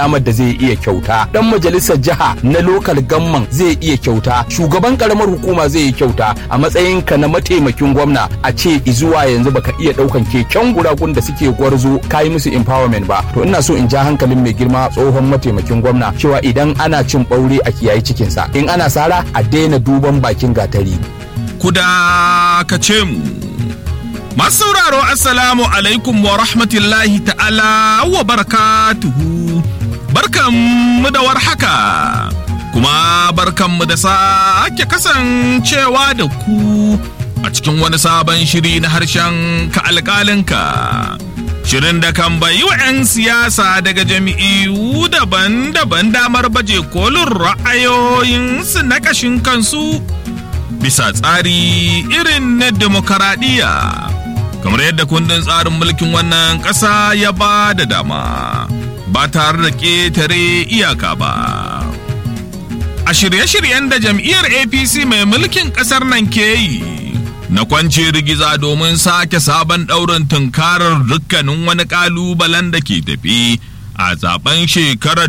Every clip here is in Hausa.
amar da zai iya kyauta dan majalisar jiha na lokal gamman zai iya kyauta shugaban karamar hukuma zai yi kyauta a matsayin ka na mataimakin gwamna a ce zuwa yanzu baka iya daukan keken guragun da suke gwarzo kayi musu empowerment ba to ina so in ja hankalin mai girma tsohon mataimakin gwamna cewa idan ana cin ɓaure a kiyayi cikinsa in ana sara a daina duban bakin gatari kuda ka ce mu masu sauraro assalamu alaikum wa rahmatullahi ta'ala wa barakatuhu barkanmu da warhaka kuma barkanmu da sake kasancewa da ku a cikin wani sabon shiri na harshen ka alƙalinka shirin da kan bayi wa 'yan siyasa daga jami'u daban-daban damar baje kolin ra'ayoyinsu na ƙashin kansu bisa tsari irin na demokaradiyya kamar yadda kundin tsarin mulkin wannan ƙasa ya ba da dama ba tare da ƙetare iyaka ba a shirye-shiryen da jam'iyyar apc mai mulkin ƙasar nan ke yi na kwance rigiza domin sake sabon ɗaurin tunkarar dukkanin wani ƙalubalen da ke tafi a zaben shekarar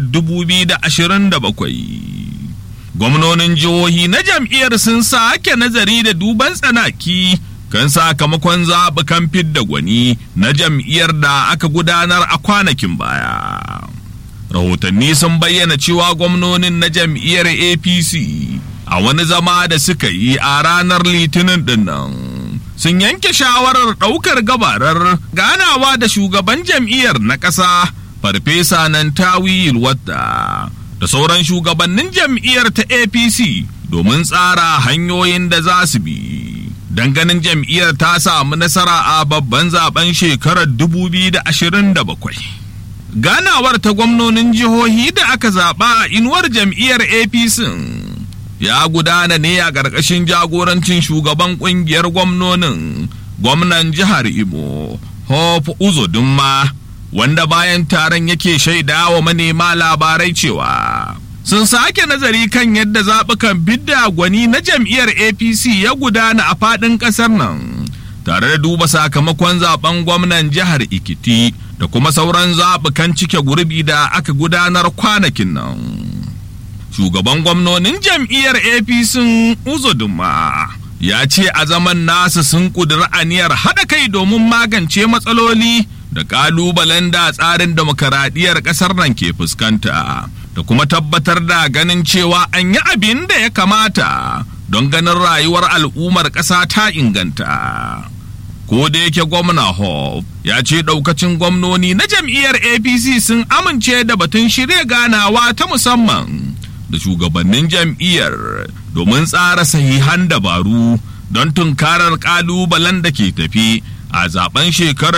2027 gwamnonin jihohi na jam'iyyar sun sake nazari da duban tsanaki kan sakamakon zaɓukan fidda gwani na jam'iyyar da aka gudanar a kwanakin baya. Rahotanni sun bayyana cewa gwamnonin na jam'iyyar APC a wani zama da suka yi a ranar litinin dinnan. Sun yanke shawarar ɗaukar gabarar ganawa da shugaban jam'iyyar na ƙasa Farfesa Nantawi Yilwata da sauran shugabannin jam'iyyar ta APC domin tsara hanyoyin da za su bi. ganin jam'iyyar ta samu nasara a babban zaben shekarar 2027. Ganawar ta gwamnonin jihohi da aka zaɓa a inuwar jam'iyyar APC ya gudana ne a ƙarƙashin jagorancin shugaban ƙungiyar gwamnonin gwamnan jihar Imo, Hope Uzodinma, wanda bayan taron yake shaida wa manema labarai cewa. sun sake nazari kan yadda zaɓukan bidda gwani na jam'iyyar apc ya gudana a faɗin ƙasar nan tare da duba sakamakon zaben gwamnan jihar ikiti da kuma sauran zaɓukan cike gurbi da aka gudanar kwanakin nan shugaban gwamnonin jam'iyyar apc uzodinma ya ce a zaman nasu sun ƙudiri aniyar haɗa kai domin magance matsaloli da ƙalubalen da tsarin demokaradiyyar ƙasar nan ke fuskanta da kuma tabbatar da ganin cewa an yi abin da ya kamata don ganin rayuwar al'ummar ƙasa ta inganta. Ko da yake gwamna Hope ya ce ɗaukacin gwamnoni na jam'iyyar APC sun amince da batun shirya ganawa ta musamman da shugabannin jam'iyyar domin tsara sahihan dabaru don tunkarar ƙalubalen da ke tafi a zaben shekarar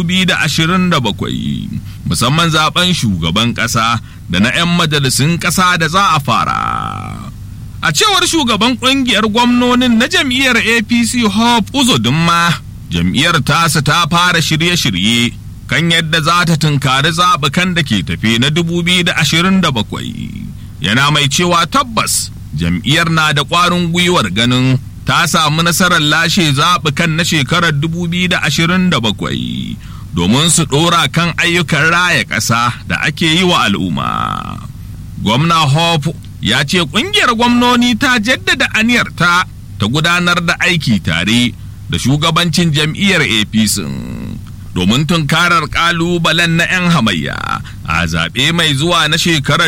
2027 musamman zaben shugaban ƙasa da na 'yan majalisun ƙasa da za a fara. A cewar shugaban ƙungiyar gwamnonin na jam'iyyar APC Hope Uzodinma, jam'iyyar tasa ta fara shirye-shirye kan yadda za ta tunkari zaɓukan da ke tafe na 2027. Yana mai cewa tabbas jam'iyyar na da ƙwarin gwiwar ganin ta samu nasarar lashe zaɓukan na shekarar 2027 domin su ɗora kan ayyukan raya ƙasa da ake yi wa al'umma. Gwamna Hope ya ce ƙungiyar gwamnoni ta jaddada aniyarta ta gudanar da aiki tare da shugabancin jam'iyyar APC domin tunkarar ƙalubalen na 'yan hamayya a zaɓe mai zuwa na shekarar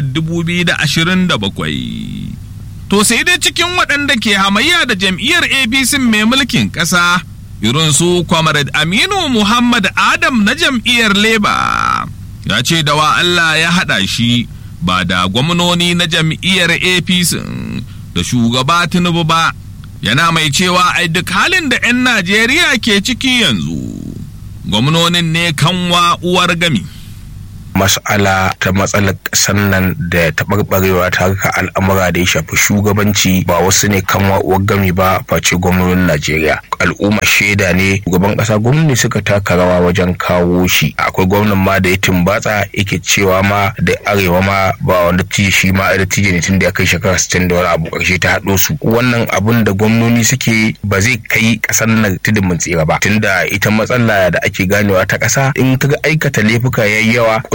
2027. To sai dai cikin waɗanda ke hamayya da jam'iyyar APC mai mulkin ƙasa irin su Comrade Aminu Muhammad Adam na jam'iyyar Leba ya ce da wa Allah ya haɗa shi ba da gwamnoni na jam'iyyar APC da shugaba Tinubu ba yana mai cewa ai duk halin da 'yan Najeriya ke ciki yanzu gwamnonin ne kanwa uwar gami. mas'ala ta matsalar ƙasar nan da taɓarɓarewa ta harka al'amura da ya shafi shugabanci ba wasu ne kan wa'uwar gami ba face gwamnonin Najeriya. Al'umma shaida ne shugaban ƙasa gwamnati suka taka rawa wajen kawo shi. Akwai gwamnan ma da ya tumbatsa yake cewa ma da arewa ma ba wanda tije shi ma da tije ne tun da ya kai shekara sittin da wani abu ƙarshe ta haɗo su. Wannan abun da gwamnoni suke ba zai kai ƙasar nan tudun mun tsira ba. Tunda ita matsala da ake ganewa ta ƙasa in kaga aikata laifuka yayi yawa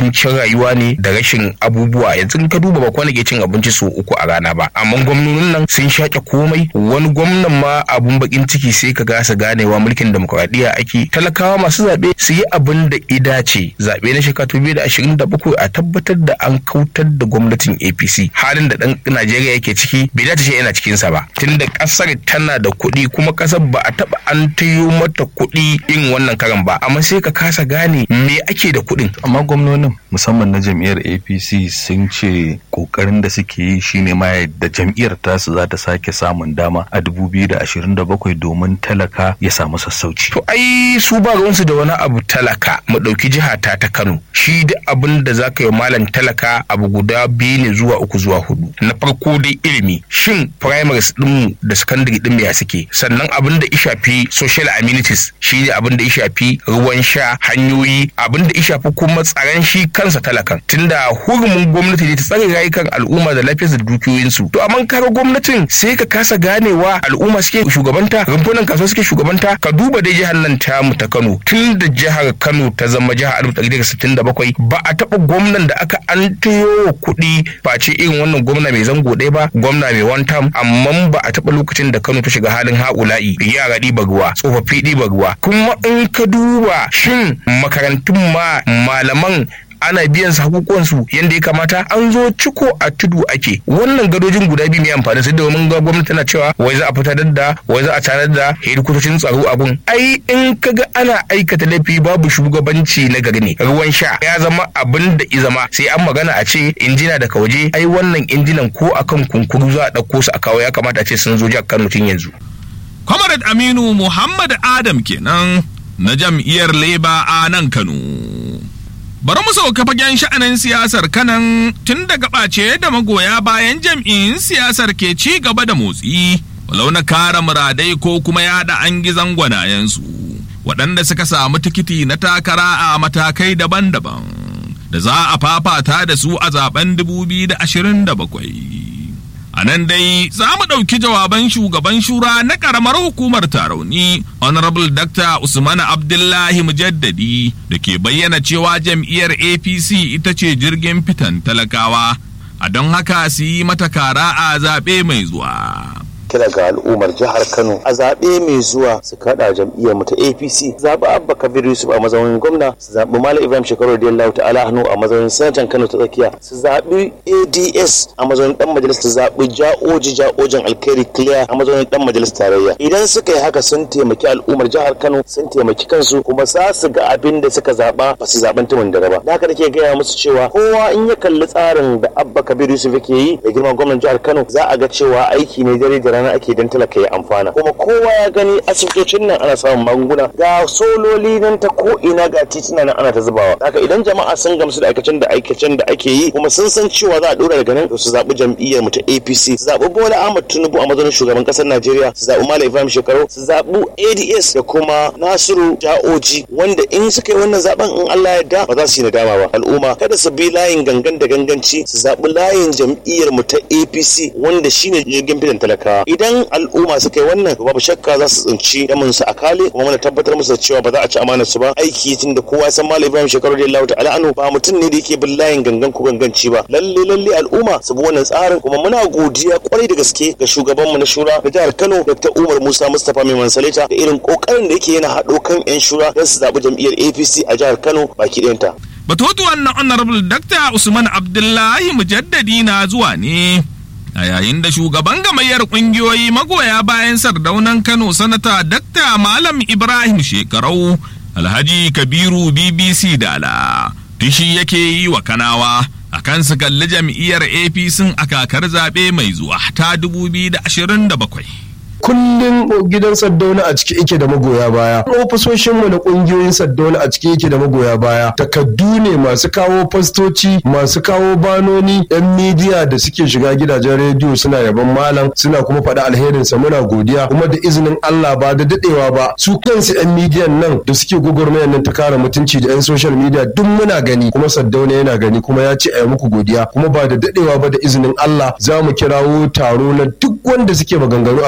kuncin rayuwa ne da rashin abubuwa yanzu ka duba ba kwana ke cin abinci sau uku a rana ba amma gwamnonin nan sun shaƙe komai wani gwamnan ma abun bakin ciki sai ka gasa ganewa mulkin demokuraɗiyya ake talakawa masu zaɓe su yi abin da ida ce zaɓe na shekara biyu da ashirin da bakwai a tabbatar da an kautar da gwamnatin apc halin da ɗan najeriya yake ciki bai dace ce yana cikinsa ba tunda ƙasar tana da kuɗi kuma ƙasar ba a taɓa an tayo mata kuɗi in wannan karan ba amma sai ka kasa gane me ake da kuɗin amma gwamnonin musamman na jam'iyyar apc sun ce kokarin da suke yi shine ma da jam'iyyar tasu za ta sake samun dama a 2027 domin talaka ya samu sassauci to ai su ba ruwansu da wani abu talaka mu ɗauki jiha ta ta kano shi da abin da za ka yi malam talaka abu guda biyu ne zuwa uku zuwa hudu na farko dai ilimi shin primaries ɗinmu da secondary ɗin ya suke sannan abin da ya shafi social amenities shi ne abin da ya shafi ruwan sha hanyoyi abin da ya shafi kuma tsaron shi kansa talakan tunda hurumin gwamnati ne ta tsare rayukan al'umma da lafiyarsu da dukiyoyinsu to amma kaga gwamnatin sai ka kasa ganewa al'umma suke shugabanta rumfunan kasuwa suke shugabanta ka duba dai jihar nan tamu ta Kano tun da jihar Kano ta zama jihar 1967 ba a taɓa gwamnan da aka an tayo kuɗi face irin wannan gwamna mai zango ɗaya ba gwamna mai one term amma ba a taɓa lokacin da Kano ta shiga halin haƙula'i yara ɗiba ruwa tsofaffi ɗiba ruwa kuma in ka duba shin makarantun ma malaman ana biyan su hakukuwansu yadda ya kamata an zo ciko a tudu ake wannan gadojin guda biyu mai amfani sai domin ga gwamnati tana cewa wai za a fitar da wai za a tanar da hedikotocin tsaro abun ai in kaga ana aikata laifi babu shugabanci na gari ne ruwan sha ya zama abin da i zama sai an magana a ce injina daga waje ai wannan injinan ko akan kunkuru za a ɗauko su a kawo ya kamata a ce sun zo jihar Kano tun yanzu. Comrade Aminu Muhammad Adam kenan na jam'iyyar Labour a nan Kano. Bari mu sauka fagen sha'anin siyasar kanan tun daga ɓace da magoya bayan jam'in siyasar ke ci gaba da motsi, walau na kara muradai ko kuma yaɗa an gizon gwanayensu, waɗanda suka samu tikiti na takara a matakai daban-daban, da za a fafata da su a zaben 2027. A nan dai za mu ɗauki jawaban shugaban shura na ƙaramar hukumar tarauni Honorable Dr. Usman Abdullahi Mujaddadi da ke bayyana cewa jam'iyyar APC ita ce jirgin fitan talakawa, a don haka su yi mata kara a zaɓe mai zuwa. kira ga al'ummar jihar Kano a zaɓe mai zuwa su kaɗa jam'iyyar mu ta APC zaɓi Abba Kabir Yusuf a mazaunin gwamna su zaɓi Malam Ibrahim Shekaru Radiyallahu ta'ala hannu a mazaunin sanatan Kano ta tsakiya su zaɓi ADS a mazaunin dan majalis su zaɓi Ja'oji Ja'ojin Alkhairi Clear a mazaunin dan majalis tarayya idan suka yi haka sun taimaki al'ummar jihar Kano sun taimaki kansu kuma za su ga abin da suka zaɓa ba su zaɓen tumin da ba da haka nake gaya musu cewa kowa in ya kalli tsarin da Abba Kabir Yusuf yake yi da girman gwamnan jihar Kano za a ga cewa aiki ne dare da rana ake don talaka ya amfana kuma kowa ya gani asibitocin nan ana samun magunguna ga sololi nan ta ko ina ga tituna nan ana ta zubawa haka idan jama'a sun gamsu da aikacen da aikacen da ake yi kuma sun san cewa za a dora daga nan to su zaɓi jam'iyyar mu ta APC su zaɓi Bola Ahmad Tinubu a mazaunin shugaban ƙasar Najeriya su zaɓi Malam Ibrahim Shekaru su zaɓi ADS da kuma Nasiru Ja'oji wanda in suka yi wannan zaben in Allah ya da ba za su yi nadama ba al'umma kada su bi layin gangan da ganganci su zaɓi layin jam'iyyar mu ta APC wanda shine jirgin fitan talakawa idan al'umma suka yi wannan babu shakka za su tsinci damin su a kale kuma muna tabbatar musu da cewa ba za a ci amanar su ba aiki tun da kowa san malam ibrahim shekaru da Allah ta'ala anu ba mutum ne da yake bin layin gangan ko ganganci ba lalle lalle al'umma su bi wannan tsarin kuma muna godiya kwarai da gaske ga shugaban mu na shura da jihar Kano Dr. Umar Musa Mustapha mai mansaleta da irin kokarin da yake yana haɗo kan yan shura don su zaɓi jam'iyyar APC a jihar Kano baki ɗayanta. Batutuwan na Honorable Dr. Usman Abdullahi Mujaddadi na zuwa ne. a yayin da shugaban gamayyar kungiyoyi magoya bayan sardaunan kano sanata dakta malam ibrahim shekarau alhaji kabiru bbc dala tishi yake yi wa kanawa a kan su kalli jam'iyyar apc a kakar zaɓe mai zuwa ta 2027 kullum gidan saddauna a ciki yake da magoya baya ofisoshinmu na kungiyoyin saddauna a ciki yake da magoya baya takaddu ne masu kawo fastoci masu kawo banoni yan midiya da suke shiga gidajen rediyo suna yaban malam suna kuma faɗa alherinsa muna godiya kuma da izinin Allah ba da dadewa ba su kansu yan midiyan nan da suke gwagwarmayar nan ta kare mutunci da yan social media duk muna gani kuma saddauna yana gani kuma ya ce a yi muku godiya kuma ba da dadewa ba da izinin Allah za mu kirawo taro na duk wanda suke maganganu a kafafen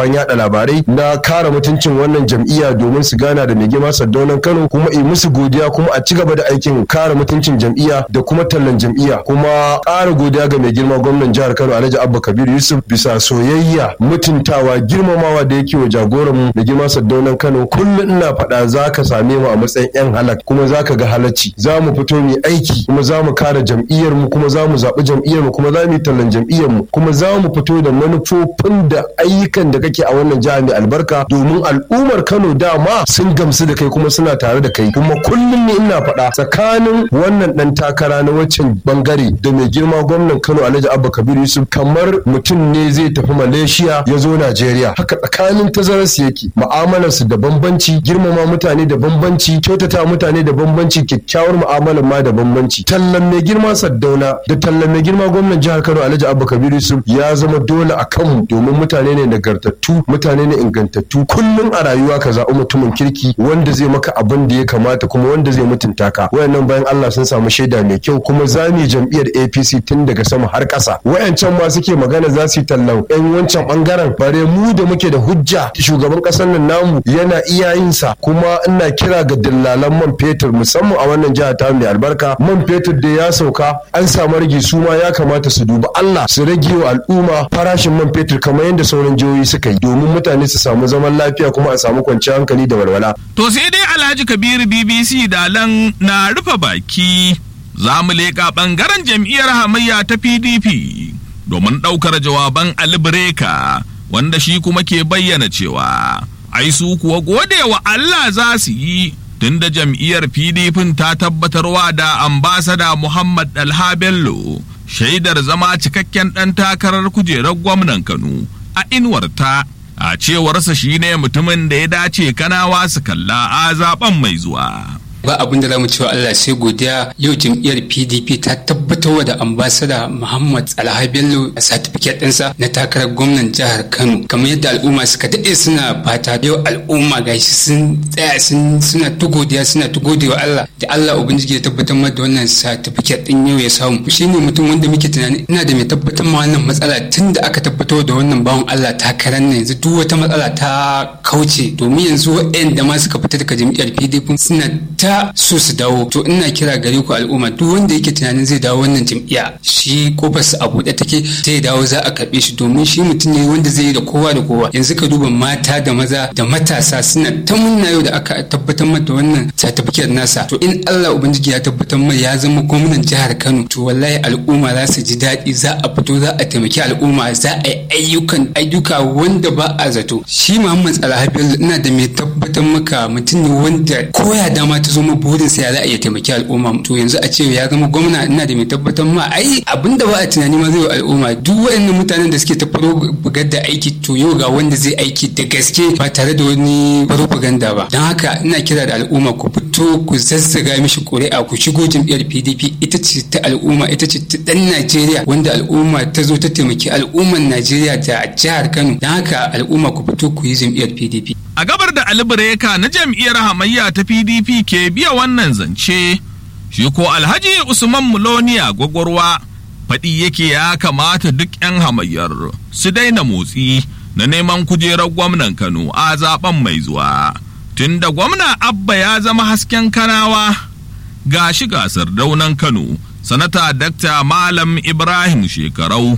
kafafen yada labarai na kare mutuncin wannan jam'iyya domin su gana da mai girma Saddaunan Kano kuma yi musu godiya kuma a ci gaba da aikin kare mutuncin jam'iyya da kuma tallan jam'iyya kuma ƙara godiya ga mai girma gwamnan jihar Kano Alhaji Abba Kabir Yusuf bisa soyayya mutuntawa girmamawa da yake wa jagoran mu mai girma Saddaunan Kano kullum ina faɗa za ka same mu a matsayin yan halak kuma za ka ga halacci za mu fito mu aiki kuma za mu kare jam'iyyar mu kuma za mu zaɓi jam'iyyar mu kuma za mu yi tallan jam'iyyar mu kuma za mu fito da manufofin da ayyukan da kake a wannan jiha mai albarka domin al'ummar Kano dama sun gamsu da kai kuma suna tare da kai kuma kullum ne ina faɗa tsakanin wannan ɗan takara na waccan bangare da mai girma gwamnan Kano Alhaji Abba Kabir Yusuf kamar mutum ne zai tafi Malaysia ya zo Najeriya haka tsakanin tazararsu yake mu'amalarsu da bambanci girmama mutane da bambanci kyautata mutane da bambanci kyakkyawar mu'amalar ma da bambanci tallan mai girma Saddauna da tallan mai girma gwamnan jihar Kano Alhaji Abba Kabir Yusuf ya zama dole a kanmu domin mutane ne nagartattu mutane ne ingantattu kullum a rayuwa ka zaɓi mutumin kirki wanda zai maka abin da ya kamata kuma wanda zai mutunta ka wayannan bayan Allah sun samu shaida mai kyau kuma za mu jam'iyyar APC tun daga sama har ƙasa wayancan ma suke magana za su yi tallan yan wancan bangaren bare mu da muke da hujja shugaban ƙasar nan namu yana iya yin sa kuma ina kira ga dillalan man fetur musamman a wannan jiha ta mai albarka man fetur da ya sauka an samu rage su ma ya kamata su dubi Allah su rage wa al'umma farashin man fetur kamar yadda sauran jihohi suka yi domin mutane su samu zaman lafiya kuma a samu kwanciyar hankali da walwala. To sai dai Alhaji Kabiru BBC Dalan na rufe baki za mu leƙa ɓangaren jam'iyyar hamayya ta PDP domin ɗaukar jawaban Albreka wanda shi kuma ke bayyana cewa ai su kuwa gode wa Allah za su yi tunda jam'iyyar PDP ta tabbatarwa da ambasada Muhammad Dalha Bello shaidar zama cikakken ɗan takarar kujerar gwamnan Kano a inuwarta a cewarsa shine mutumin da ya dace kanawa su kalla a zaben mai zuwa. ba abin da zamu cewa Allah sai godiya yau jam'iyyar PDP ta tabbatar da ambasada Muhammad Alha Bello a certificate ɗinsa na takarar gwamnan jihar Kano kamar yadda al'umma suka daɗe suna fata yau al'umma gashi sun tsaya sun suna ta godiya suna ta wa Allah da Allah ubangiji ya tabbatar da wannan certificate ɗin yau ya samu shine mutum wanda muke tunani ina da mai tabbatar ma wannan matsala tun da aka tabbatar da wannan bawan Allah takarar nan yanzu duk wata matsala ta kauce domin yanzu waɗanda ma suka fita daga jam'iyyar PDP suna ta so su dawo to ina kira gare ku al'umma duk wanda yake tunanin zai dawo wannan jam'iyya shi kofar su a buɗe take zai dawo za a karɓe shi domin shi mutum ne wanda zai yi da kowa da kowa yanzu ka duba mata da maza da matasa suna ta munna yau da aka tabbatar mata wannan certificate nasa to in Allah ubangiji ya tabbatar mai ya zama gwamnan jihar Kano to wallahi al'umma za su ji daɗi za a fito za a taimaki al'umma za a yi ayyukan ayyuka wanda ba a zato shi Muhammad Salaha Bello ina da mai tabbatar maka mutum ne wanda koya dama ta zo ma burinsa ya za a iya taimaki al'umma to yanzu a ce ya zama gwamna ina da mai tabbatar ma ai abinda ba a tunani ma zai wa al'umma duk waɗannan mutanen da suke ta bugar da aiki to yau ga wanda zai aiki da gaske ba tare da wani propaganda ba don haka ina kira da al'umma ku fito ku zazzaga mishi ƙuri'a ku shigo jam'iyyar PDP ita ce ta al'umma ita ce ta ɗan Najeriya wanda al'umma ta zo ta taimaki al'umman Najeriya da jihar Kano don haka al'umma ku fito ku yi jam'iyyar PDP A gabar da Albreka na jam'iyyar hamayya ta PDP ke biya wannan zance, shi ko Alhaji Usman Muloniya gwagwarwa faɗi yake ya kamata duk 'yan hamayyar su daina motsi na neman kujerar gwamnan Kano a zaben mai zuwa. Tunda gwamna Abba ya zama hasken kanawa ga shi gasar daunan Kano, sanata Dakta Malam Ibrahim Shekarau,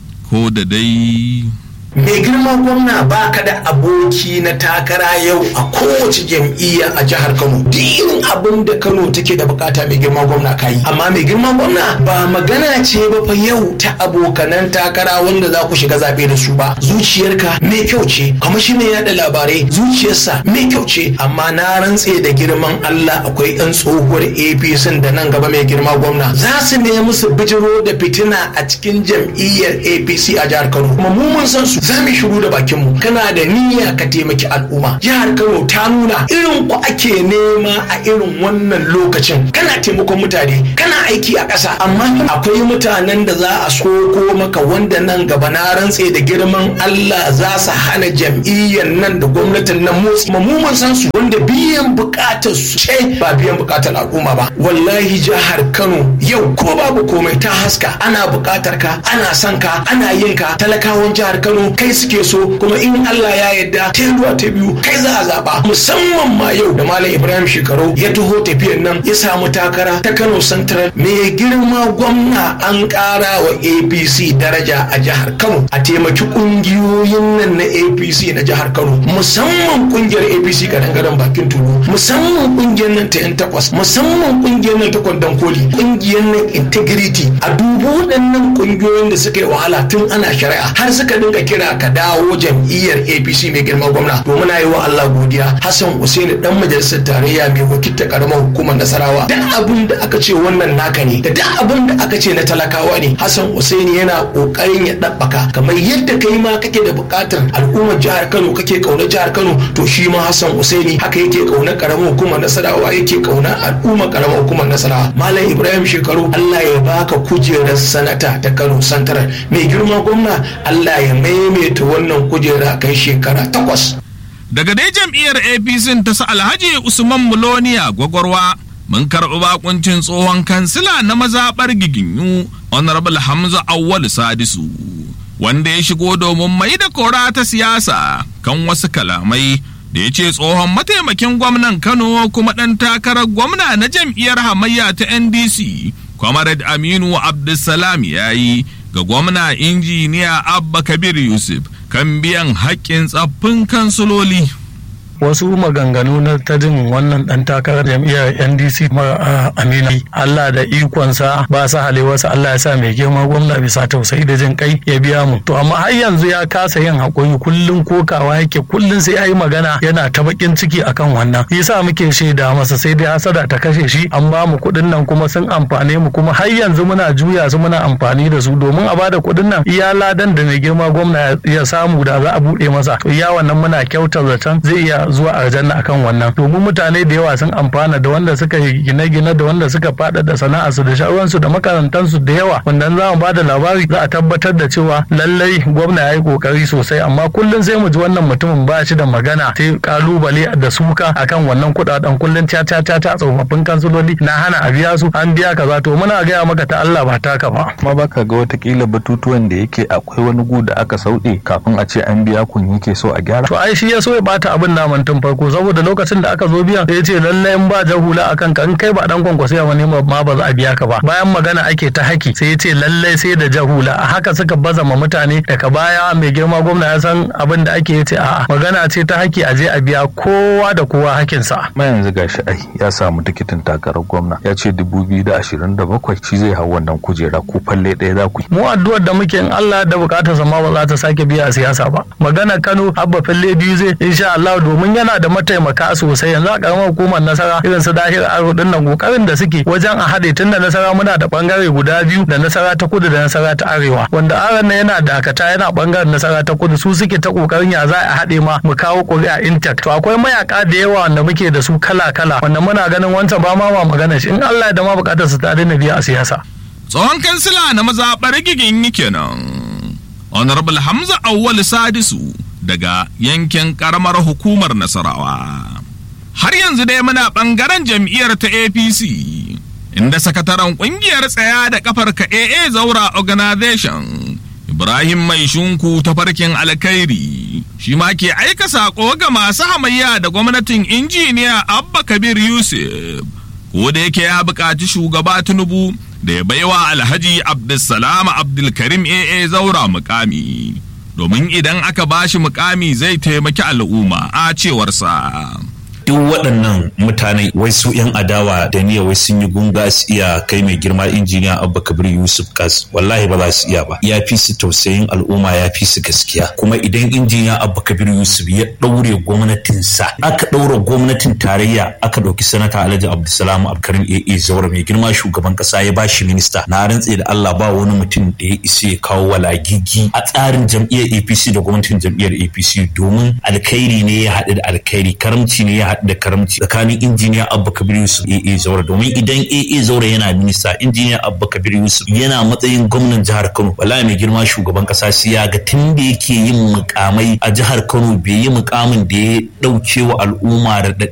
ko da dai. mai girma gwamna ba ka da aboki na takara yau a kowace jam'iyya a jihar kano duk irin abin da kano take da bukata mai girma gwamna ka yi amma mai girma gwamna ba magana ce ba fa yau ta abokanan takara wanda za ku shiga zaɓe da su ba zuciyarka mai kyau ce kamar shi mai yada labarai zuciyarsa mai kyau ce amma na rantse da girman allah akwai yan tsohuwar apc da nan gaba mai girma gwamna za su nemi su bijiro da fitina a cikin jam'iyyar apc a jihar kano kuma mu mun san su za mu shiru da bakin mu kana da niyya ka taimaki al'umma jihar Kano ta nuna irin ku ake nema a irin wannan lokacin kana taimakon mutane kana aiki a ƙasa amma akwai mutanen da za a soko maka wanda nan gaba na rantse da girman Allah za su hana jam'iyyar nan da gwamnatin nan motsi mu mun san su wanda biyan bukatar su ce ba biyan bukatar al'umma ba wallahi jihar Kano yau ko babu komai ta haska ana bukatar ka ana son ka ana yin ka talakawan jihar Kano Kano kai suke so kuma in Allah ya yarda ta ruwa ta biyu kai za a zaba musamman ma yau da Malam Ibrahim Shekaru ya taho tafiyar nan ya samu takara ta Kano Central mai girma gwamna an ƙara wa APC daraja a jihar Kano a taimaki ƙungiyoyin nan na APC na jihar Kano musamman ƙungiyar APC kadangaren bakin tulu musamman ƙungiyar nan ta 'yan takwas musamman ƙungiyar nan ta kwandon koli ƙungiyar nan integrity a dubu waɗannan ƙungiyoyin da suka yi wahala tun ana shari'a har suka dinga kira ka dawo jam'iyyar APC mai girma gwamna to muna yi wa Allah godiya Hassan Usaini dan majalisar tarayya mai wakilta karamar hukumar Nasarawa duk abin da aka ce wannan naka ne da duk abin da aka ce na talakawa ne Hassan Usaini yana kokarin ya dabbaka kamar yadda kai ma kake da buƙatar al'ummar jihar Kano kake kauna jihar Kano to shi ma Hassan Usaini haka yake kauna karamar hukumar Nasarawa yake kauna al'ummar karamar hukumar Nasarawa Malam Ibrahim Shekaru Allah ya baka kujerar sanata ta Kano Santarar mai girma gwamna Allah ya maimaita wannan kujera kai shekara takwas. Daga dai jam'iyyar APC ta sa Alhaji Usman Muloniya gwagwarwa mun karɓi bakuncin tsohon kansila na mazaɓar giginyu Honorable Hamza Awwal Sadisu wanda ya shigo domin mai da kora ta siyasa kan wasu kalamai da ya ce tsohon mataimakin gwamnan Kano kuma ɗan takarar gwamna na jam'iyyar hamayya ta NDC Comrade Aminu Abdulsalam ya yi ga gwamna injiniya Abba Kabir Yusuf kan biyan haƙƙin tsaffin kansuloli. wasu maganganu na ta jin wannan dan takarar jam'iyyar ndc ma amina allah da ikonsa ba sa halewarsa allah ya sa mai girma gwamna bisa tausayi da jin kai ya biya mu to amma har yanzu ya kasa yin haƙuri kullum kokawa yake kullum sai ya yi magana yana ta bakin ciki akan wannan yasa muke shaida masa sai dai hasada ta kashe shi an ba mu kuɗin nan kuma sun amfane mu kuma har yanzu muna juya su muna amfani da su domin a bada kuɗin nan iya ladan da mai girma gwamna ya samu da za a buɗe masa to iya wannan muna kyautar zaton zai iya zuwa aljanna akan wannan domin mutane da yawa sun amfana da wanda suka yi gine-gine da wanda suka faɗaɗa sana'arsu da sha'awansu da makarantansu da yawa wanda za mu ba da labari za a tabbatar da cewa lallai gwamna ya yi kokari sosai amma kullum sai mu ji wannan mutumin ba shi da magana sai kalubale da suka akan wannan kuɗaɗen kullum caca caca tsofaffin kansuloli na hana a biya su an biya kaza to muna gaya maka ta Allah ba taka ba. kuma baka ga watakila batutuwan da yake akwai wani gu da aka sauɗe kafin a ce an biya kun yake so a gyara to ai shi ya so ya bata abin naman tun farko saboda lokacin da aka zo biyan ya ce lallai in ba jahula akan ka in kai ba dan kwankwasiya wani ma ba za a biya ka ba bayan magana ake ta haki sai ya ce lallai sai da jahula a haka suka baza ma mutane daga baya mai girma gwamna ya san abin da ake ya ce a'a magana ce ta haki a je a biya kowa da kowa hakinsa ma yanzu gashi ai ya samu tikitin takarar gwamna ya ce 2027 shi zai hau wannan kujera ko falle ɗaya za ku yi mu addu'ar da muke in Allah da bukatar sa ma ba za ta sake biya a siyasa ba magana Kano abba falle biyu zai insha Allah domin yana da mataimaka sosai yanzu a karamar hukumar nasara irin su dahir aro din nan kokarin da suke wajen a haɗe tun da nasara muna da bangare guda biyu da nasara ta kudu da nasara ta arewa wanda aron nan yana dakata yana bangaren nasara ta kudu su suke ta kokarin ya za a haɗe ma mu kawo ƙuri'a intact to akwai mayaka da yawa wanda muke da su kala kala wanda muna ganin wancan ba ma ma magana shi in Allah ya da ma bukatar su ta daina biya a siyasa Tsohon kansila na mazaɓar gigin kenan. Honorable Hamza Awwal Sadisu daga yankin karamar hukumar Nasarawa. Har yanzu dai muna ɓangaren jam'iyyar ta APC, inda sakataren ƙungiyar tsaya da kafar ka AA Zaura Organization, Ibrahim Mai Shunku ta farkin alkhairi, shi ma ke aika saƙo ga masu hamayya da gwamnatin injiniya Abba Kabir Yusuf, ko da yake ya buƙaci shugaba Tinubu da ya baiwa Alhaji Abdulsalam Abdulkarim AA Zaura mukami. domin idan aka bashi mukami zai taimaki al'umma a cewarsa. duk waɗannan mutane wai su 'yan adawa da niyya wai sun yi gunga su iya kai mai girma injiniya abba kabir yusuf kas wallahi ba za su iya ba ya fi su tausayin al'umma ya fi su gaskiya kuma idan injiniya abba kabir yusuf ya ɗaure gwamnatinsa aka ɗaura gwamnatin tarayya aka ɗauki sanata alhaji abdulsalam abkarim aa zaura mai girma shugaban ƙasa ya bashi minista na rantse da allah ba wani mutum da ya isa ya kawo walagigi a tsarin jam'iyyar apc da gwamnatin jam'iyyar apc domin alkhairi ne ya haɗu da alkhairi karamci ne ya haɗu da karamci tsakanin injiniya abba kabir yusuf aa zaura domin idan aa zaura yana minista injiniya abba kabir yusuf yana matsayin gwamnan jihar kano wallahi mai girma shugaban kasa sai ya ga tun da yake yin mukamai a jihar kano bai yi mukamin da ya ɗauke wa al'umma da